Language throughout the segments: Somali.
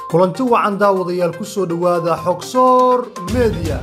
kulanti wacan daawadayaal ku soo dhowaada xogsoor media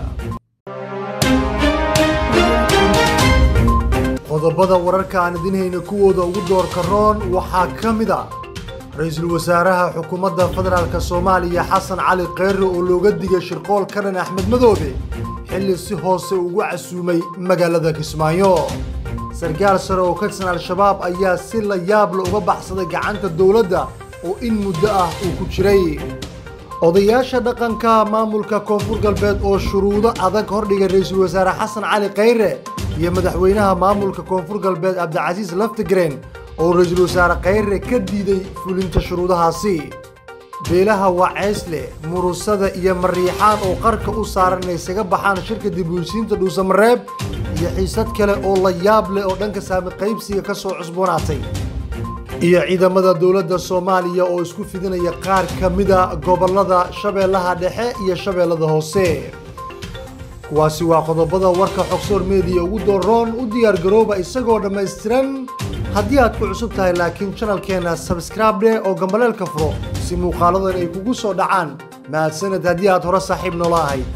qodobada wararka aan idin hayna kuwooda ugu doorka roon waxaa ka mid a ra-iisul wasaaraha xukuumadda federaalk soomaaliya xasan cali kheyre oo looga digay shirqool ka dhan axmed madoobe xilli si hoose ugu casuumay magaalada kismaayo sarkaal sare oo ka tirsan al-shabaab ayaa si la yaabla uga baxsaday gacanta dowladda oo in muddo ah uu ku jiray odayaasha dhaqanka maamulka koonfur galbeed oo shuruudo adag hordhigay ra-iisul wasaare xasan cali kheyre iyo madaxweynaha maamulka koonfur galbeed cabdicasiis laftigreen oo ra-iisul wasaare kheyre ka diiday fulinta shuruudahaasi beelaha waceysle murusada iyo mariixaan oo qarka u saaran inay isaga baxaan shirka dibulsiinta dhuusamareeb iyo xiisad kale oo la yaab leh oo dhanka saami qaybsiga ka soo cusboonaatay iyo ciidamada dowladda soomaaliya oo isku fidinaya qaar ka mida gobollada shabeellaha dhexe iyo shabeellada hoose kuwaasi waa qodobada warka xogsoor meediya ugu dooroon u diyaar garooba isagoo dhammaystiran haddii aad ku cusub tahay laakiin janalkeenna sabskraib dheh oo gambaleelka furo si muuqaaladan ay kugu soo dhacaan mahadsaned haddii aad hore saaxiib noola ahayd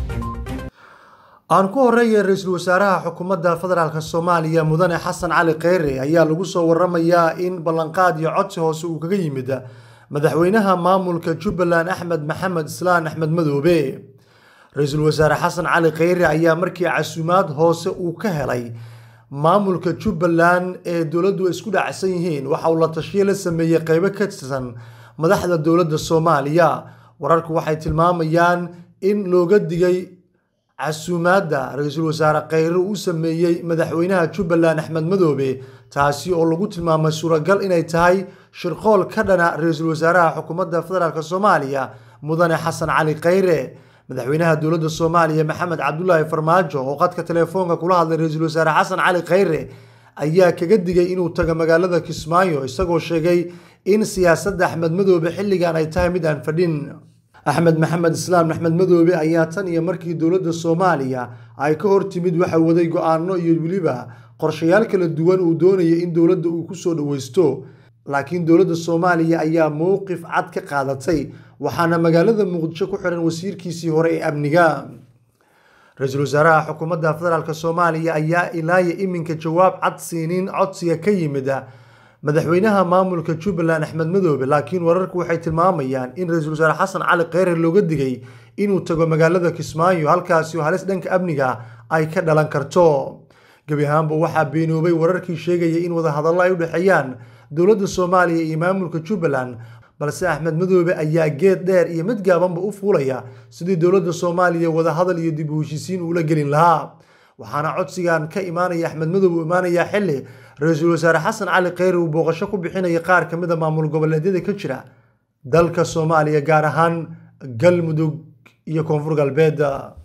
aan ku horeeya ra-iisul wasaaraha xukuumadda federaalk soomaaliya mudane xasan cali kheyre ayaa lagu soo waramayaa in ballanqaad iyo codsi hoose uu kaga yimid madaxweynaha maamulka jubbaland axmed maxamed islaan axmed madoobe ra-iisul wasaare xasan cali kheyre ayaa markii casuumaad hoose uu ka helay maamulka jubbaland ee dowladdu isku dhacsan yihiin waxa uu la tashiyo la sameeyey qeybo ka tirsan madaxda dowladda soomaaliya wararku waxay tilmaamayaan in looga digay casuumaadda ra-iisul wasaare kheyre uu sameeyey madaxweynaha jubbaland axmed madoobe taasi oo lagu tilmaamay suuragal inay tahay shirqool ka dhana ra-iisul wasaaraha xukuumadda federaalk soomaaliya mudane xasan cali kheyre madaxweynaha dowladda soomaaliya maxamed cabdulaahi farmaajo oo qadka telefoonka kula hadlay ra-iisul wasaare xasan cali kheyre ayaa kaga digay inuu tago magaalada kismaayo isagoo sheegay in siyaasadda axmed madoobe xilligan ay tahay mid aan fadhin axmed maxamed islaam axmed madoobe ayaa tan iyo markii dowladda soomaaliya ay ka hor timid waxa waday go-aano iyo weliba qorshayaal kala duwan uu doonayay in dowladda uu kusoo dhaweysto laakiin dowladda soomaaliya ayaa mowqif cad ka qaadatay waxaana magaalada muqdisho ku xiran wasiirkiisii hore ee amniga ra-iisul wasaaraha xukuumadda federaalk soomaaliya ayaa ilaaya iminka jawaab cad siinin codsiga ka yimid madaxweynaha maamulka jubbaland axmed madoobe laakiin wararku waxay tilmaamayaan in ra-iisul wasaare xasan cali kheyre looga digay inuu tago magaalada kismaayo halkaasi oo halis dhanka amniga ay ka dhalan karto gebi ahaanba waxaa beenoobay wararkii sheegaya in wadahadallo ay u dhexeeyaan dowladda soomaaliya iyo maamulka jubbaland balse axmed madoobe ayaa geed dheer iyo mid gaabanba u fuulaya sidii dowladda soomaaliya wadahadal iyo dib u heshiisiin uula gelin lahaa waxaana codsigan ka imaanaya axmed madoobe u imaanayaa xilli ra-iisul wasaare xasan cali kheyre uu booqasho ku bixinaya qaar ka mid a maamul goboleedyada ka jira dalka soomaaliya gaar ahaan galmudug iyo koonfur galbeed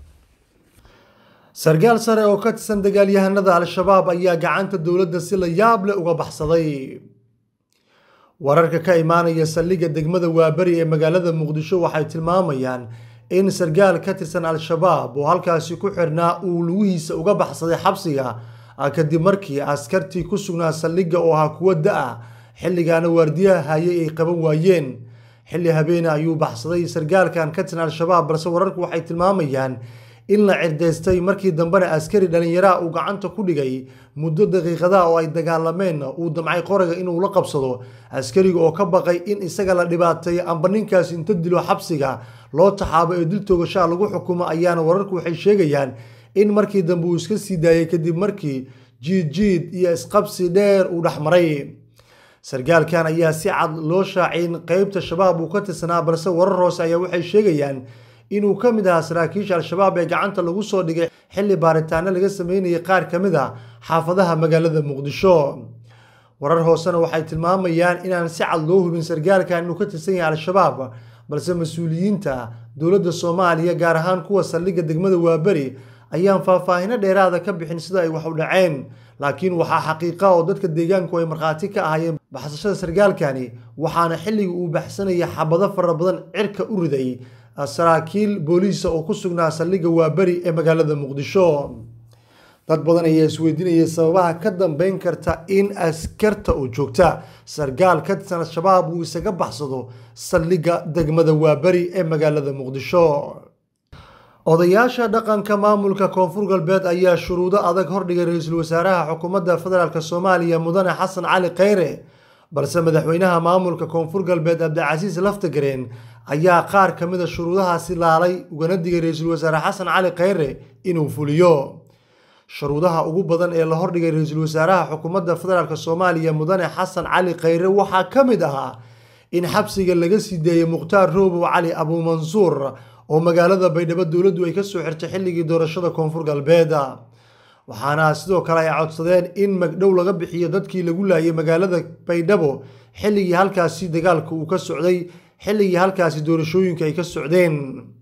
sarkaal sare oo ka tirsan dagaalyahanada al-shabaab ayaa gacanta dowladda si la yaab leh uga baxsaday wararka ka imaanaya saldhigga degmada waaberi ee magaalada muqdisho waxay tilmaamayaan in sarkaal ka tirsan al-shabaab oo halkaasi ku xirnaa uu lugihiisa uga baxsaday xabsiga kadib markii askartii ku sugnaa saldhigga oo ahaa kuwo da-a xilligaana waardiyaha hayay ay qaban waayeen xilli habeene ayuu baxsaday sarkaalkan ka tirsan al-shabaab balse wararku waxay tilmaamayaan in la cirdaystay markii dambena askari dhallinyaraha uu gacanta ku dhigay muddo daqiiqadaha oo ay dagaalameen uu damcay qoraga inuu la qabsado askariga oo ka baqay in isaga la dhibaateeyo amba ninkaas inta dilo xabsiga loo taxaabo ee dil toogashaa lagu xukumo ayaana wararku waxay sheegayaan in markii dambe uu iska sii daayay kadib markii jiid jiid iyo isqabsi dheer uu dhexmaray sarkaalkan ayaa si cad loo shaacay in qeybta shabaab uu ka tirsanaa balse warar hoose ayaa waxay sheegayaan inuu ka mid ahaa saraakiisha al-shabaab ee gacanta lagu soo dhigay xilli baaritaano laga sameynayay qaar ka mid a xaafadaha magaalada muqdisho warar hoosena waxay tilmaamayaan inaan si cad loo hubin sarkaalkan inuu ka tirsan yahay al-shabaab balse mas-uuliyiinta dowladda soomaaliya gaar ahaan kuwa saldhigga degmada waaberi ayaan faahfaahino dheeraada ka bixin sida ay wax u dhaceen laakiin waxaa xaqiiqa oo dadka deegaanku ay markhaati ka ahaayeen baxsashada sarkaalkani waxaana xilliga uu baxsanaya xabado fara badan cirka u riday saraakiil booliisa oo ku sugnaa saldhigga waaberi ee magaalada muqdisho dad badan ayaa isweydiinaya sababaha ka dambeyn karta in askarta oo joogta sargaal ka tirsan al-shabaab uu isaga baxsado saldhigga degmada waaberi ee magaalada muqdisho odayaasha dhaqanka maamulka koonfur galbeed ayaa shuruudo adag hordhigay ra-iisul wasaaraha xukuumadda federaalk soomaaliya mudane xasan cali kheyre balse madaxweynaha maamulka koonfur galbeed cabdicasiis laftagareen ayaa qaar ka mida shuruudahaasi laalay ugana digay ra-iisul wasaare xasan cali kheyre inuu fuliyo shuruudaha ugu badan ee la hordhigay ra-iisul wasaaraha xukuumadda federaalk soomaaliya mudane xasan cali kheyre waxaa ka mid ahaa in xabsiga laga sii deeyey mukhtaar roobow cali abuumansuur oo magaalada baydhabo dowladdu ay kasoo xirtay xilligii doorashada koonfur galbeed waxaana sidoo kale ay codsadeen in magdhow laga bixiyo dadkii lagu laayay magaalada baydhabo xilligii halkaasi dagaalka uu ka socday xilligii halkaasi doorashooyinka ay ka socdeen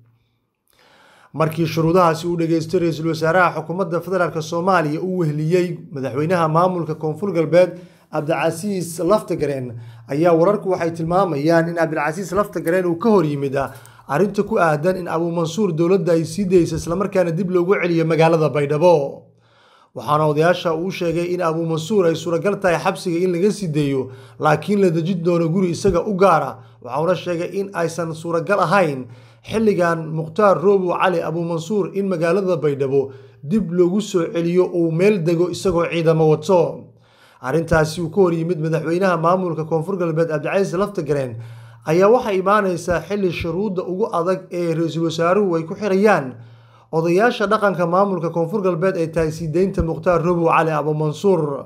markii shuruudahaasi uu dhageystay ra-iisul wasaaraha xukuumadda federaalk soomaaliya uu wehliyey madaxweynaha maamulka koonfur galbeed cabdicasiis laftagareen ayaa wararku waxay tilmaamayaan in cabdilcasiis laftagareen uu ka hor yimid arrinta ku aadan in abuumansuur dowladda ay sii dayso islamarkaana dib loogu celiyo magaalada baydhabo waxaana odayaasha uu sheegay in abuumansuur ay suuragal tahay xabsiga in laga sii deeyo laakiin la dejin doono guri isaga u gaara waxauna sheegay in aysan suuragal ahayn xilligan mukhtaar roobow cali abuumansuur in magaalada baydhabo dib loogu soo celiyo uu meel dego isagoo ciidamo wato arrintaasi uu ka hor yimid madaxweynaha maamulka koonfur galbeed cabdicasiis laftagareen ayaa waxay imaaneysaa xilli shuruudda ugu adag ee ra-iisul wasaaruhu ay ku xirayaan odayaasha dhaqanka maamulka koonfur galbeed ay tahay sii deynta mukhtaar robow cali abuumansuur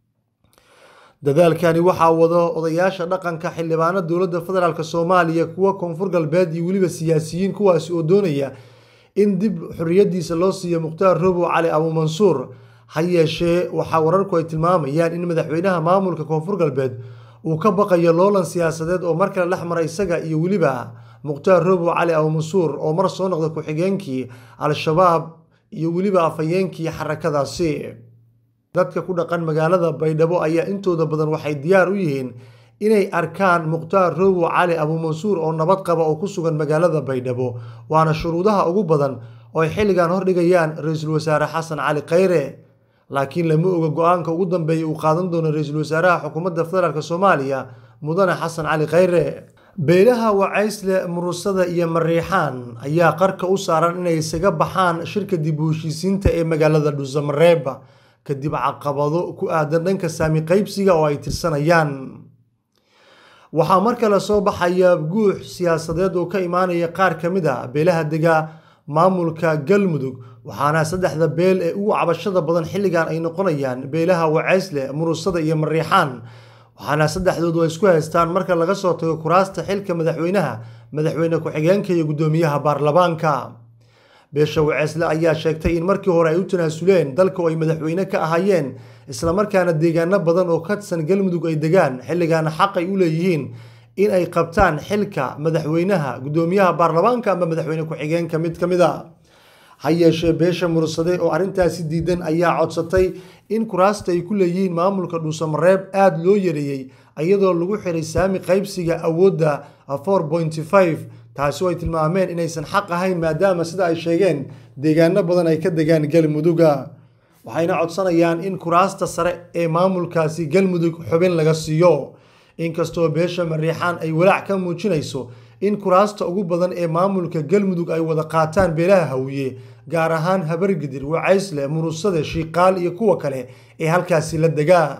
dadaalkani waxaa wado odayaasha dhaqanka xildhibaano dowladda federaalk soomaaliya kuwa koonfur galbeed iyo weliba siyaasiyiin kuwaasi oo doonaya in dib xorriyadiisa loo siiyo mukhtaar robow cali abuumansuur ha yeeshee waxaa wararku ay tilmaamayaan in madaxweynaha maamulka koonfur galbeed uu ka baqayo loolan siyaasadeed oo mar kale dhex mara isaga iyo weliba mukhtaar robow cali abuumansuur oo mar soo noqda ku-xigeenkii al-shabaab iyo weliba afhayeenkii xarakadaasi dadka ku dhaqan magaalada baydhabo ayaa intooda badan waxay diyaar u yihiin inay arkaan mukhtaar robow cali abuumansuur oo nabad qaba oo ku sugan magaalada baydhabo waana shuruudaha ugu badan oo ay xilligan hordhigayaan ra-iisul wasaare xasan cali kheyre laakiin lama oga go-aanka ugu dambeeya uu qaadan doono ra-iisul wasaaraha xukuumadda federaalk soomaaliya mudane xasan cali kheyre beelaha wacaysle murusada iyo mariixaan ayaa qarka u saaran inay isaga baxaan shirka dib u heshiisiinta ee magaalada dhuusamareeb kadib caqabado ku aadan dhanka saami qaybsiga oo ay tirsanayaan waxaa mar kale soo baxaya guux siyaasadeed oo ka imaanaya qaar ka mid a beelaha dega maamulka galmudug waxaana saddexda beel ee ugu cabashada badan xilligan ay noqonayaan beelaha wacaysle murusada iyo mariixaan waxaana saddexdoodu ay isku haystaan marka laga soo tago kuraasta xilka madaxweynaha madaxweyne ku-xigeenka iyo guddoomiyaha baarlamaanka beesha waceysle ayaa sheegtay in markii hore ay u tanaasuleen dalka oo ay madaxweyne ka ahaayeen islamarkaana deegaano badan oo ka tirsan galmudug ay degaan xilligaana xaq ay u leeyihiin in ay qabtaan xilka madaxweynaha guddoomiyaha baarlamaanka ama madaxweyne ku-xigeenka mid ka mid a ha yeeshee beesha mursade oo arrintaasi diidan ayaa codsatay in kuraasta ay ku leeyihiin maamulka dhuusamareeb aada loo yareeyey iyadoo lagu xiray saami qaybsiga awoodda four pointy five taasi oo ay tilmaameen inaysan xaq ahayn maadaama sida ay sheegeen deegaano badan ay ka degaan galmuduga waxayna codsanayaan in kuraasta sare ee maamulkaasi galmudug xubin laga siiyo inkastoo beesha mariixaan ay walaac ka muujinayso in kuraasta ugu badan ee maamulka galmudug ay wada qaataan beelaha hawiye gaar ahaan habargidir wacaysle murusade shiiqaal iyo kuwa kale ee halkaasi la degaa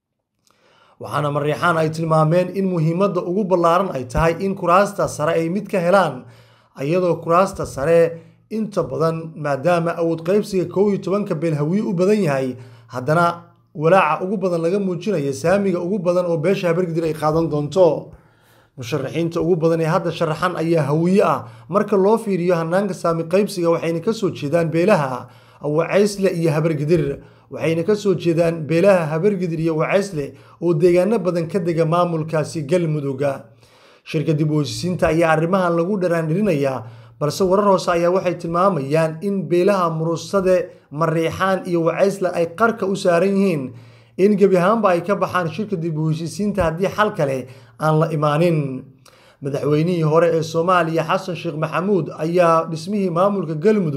waxaana mariixaan ay tilmaameen in muhiimadda ugu ballaaran ay tahay in kuraasta sare ay mid ka helaan iyadoo kuraasta sare inta badan maadaama awood qaybsiga kow iyo tobanka beel hawiye u badan yahay haddana walaaca ugu badan laga muujinayo saamiga ugu badan oo beesha habargidir ay qaadan doonto musharaxiinta ugu badan ee hadda sharaxan ayaa hawiye ah marka loo fiiriyo hanaanka saami qaybsiga waxayna kasoo jeedaan beelaha wacaysle iyo habargidir waxayna kasoo jeedaan beelaha habargidir iyo wacaysle oo deegaano badan ka dega maamulkaasi galmuduga shirka dib u heshiisiinta ayaa arrimahan lagu dharaandhirinayaa balse warar hoose ayaa waxay tilmaamayaan in beelaha murusade mariixaan iyo wacaysle ay qarka u saaran yihiin in gebi ahaanba ay ka baxaan shirka dib u heshiisiinta haddii xal kale aan la imaanin madaxweynihii hore ee soomaaliya xasan sheekh maxamuud ayaa dhismihii maamulka galmudug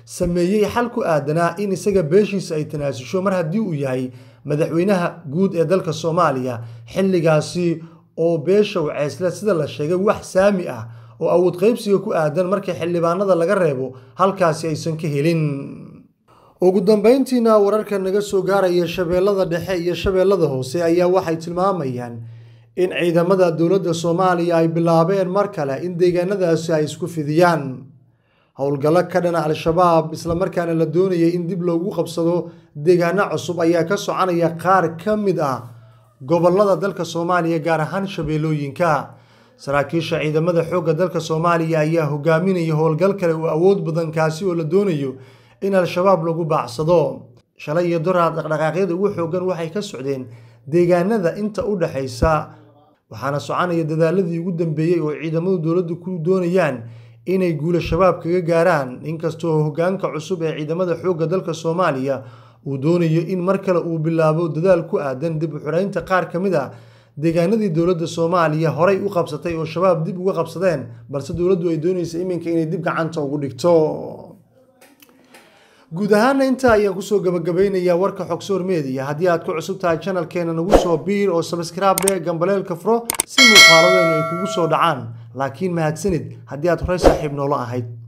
sameeyey xal ku aadanaa in isaga beeshiisa ay tanaasusho mar haddii uu yahay madaxweynaha guud ee dalka soomaaliya xilligaasi oo beesha waceysle sida la sheegay wax saami ah oo awood qaybsiga ku aadan markii xildhibaanada laga reebo halkaasi aysan ka helin ugu dambeyntiina wararka naga soo gaaraya shabeellada dhexe iyo shabeellada hoose ayaa waxay tilmaamayaan in ciidamada dowladda soomaaliya ay bilaabeen mar kale in deegaanadaasi ay isku fidiyaan howlgallo ka dhana al-shabaab islamarkaana la doonayay in dib loogu qabsado deegaano cusub ayaa ka soconaya qaar ka mid ah gobolada dalka soomaaliya gaar ahaan shabeellooyinka saraakiisha ciidamada xoogga dalka soomaaliya ayaa hogaaminaya howlgal kale oo awood badan kaasi oo la doonayo in al-shabaab lagu baacsado shalay iyo doraad dhaqdhaqaaqyada ugu xoogan waxay ka socdeen deegaanada inta u dhexaysa waxaana soconaya dadaaladii ugu dambeeyey oo ciidamadu dowladdu ku doonayaan inay guula shabaab kaga gaaraan inkastoo hogaanka cusub ee ciidamada xoogga dalka soomaaliya uu doonayo in mar kale uu bilaabo dadaal ku aadan dib u xuraynta qaar ka mid a deegaanadii dowladda soomaaliya horay u qabsatay oo shabaab dib uga qabsadeen balse dowladdu ay doonaysa iminka inay dib gacanta ugu dhigto guud ahaana intaa ayaan kusoo gabagabeynayaa warka xogsoor media haddii aad ku cusub tahay janalkeena nagu soo biir oo sabskraabe gambaleelka furo si muuqaaladeenu ay kugu soo dhacaan laakiin mahadsanid haddii aad horey saaxiib noola ahayd